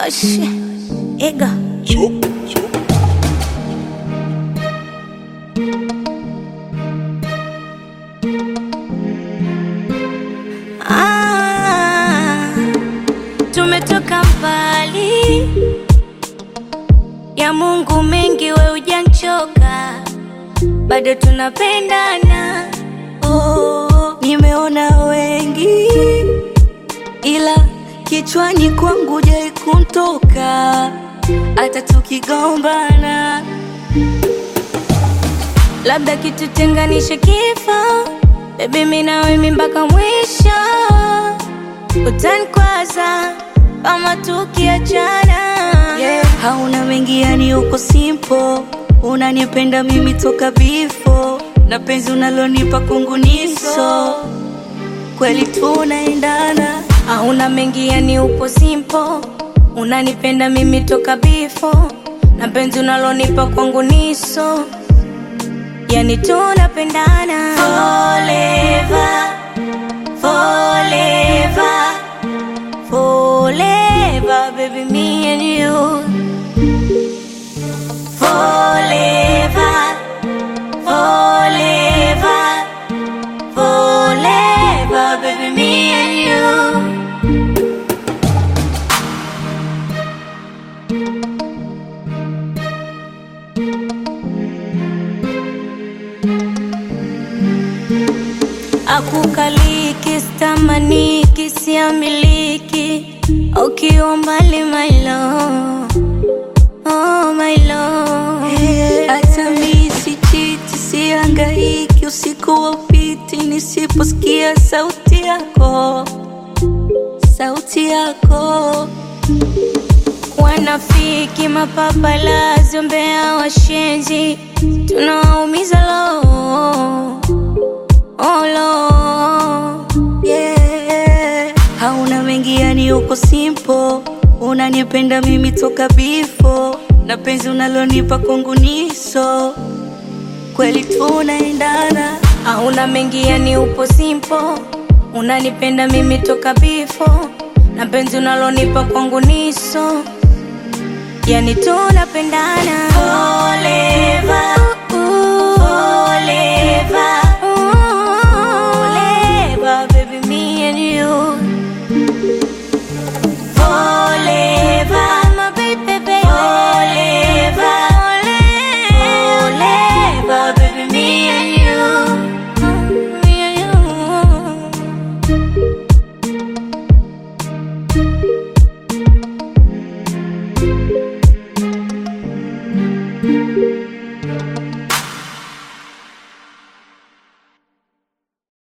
Osh, ego. Ah, tumetoka mbali ya Mungu mengi, we ujanchoka, bado tunapendana. Oh, nimeona wengi ila kichwani kwangu jai kuntoka hata tukigombana. labda kitutenganishe kifo, bebi, mimi na wewe mpaka mwisho. Utanikwaza kama tukiachana, Yeah, hauna mengi yani uko simple, unanipenda mimi toka bifo na penzi unalonipa kungu niso kweli tunaendana. hauna mengi, yani upo simple, unanipenda mimi toka bifo na penzi unalonipa kwangu niso, yani tunapendana forever, forever, forever, baby, me and you forever, forever, forever, baby, me and you. Akukaliki, stamaniki, siamiliki ukiwa mbali my love, oh my love. Hata mi sichiti, siangaiki usiku wa upiti nisiposikia sauti yako, sauti yako. Wanafiki, mapapalazi, umbea, washenzi, tunawaumiza lo oh, lo Yeah. Hauna mengi yani uko simple, unanipenda mimi toka bifo na penzi unalonipa kwangu niso kweli tunaendana. hauna mengi, yani upo simple, unanipenda mimi toka bifo na penzi unalonipa kwangu niso, yani tunapendana forever,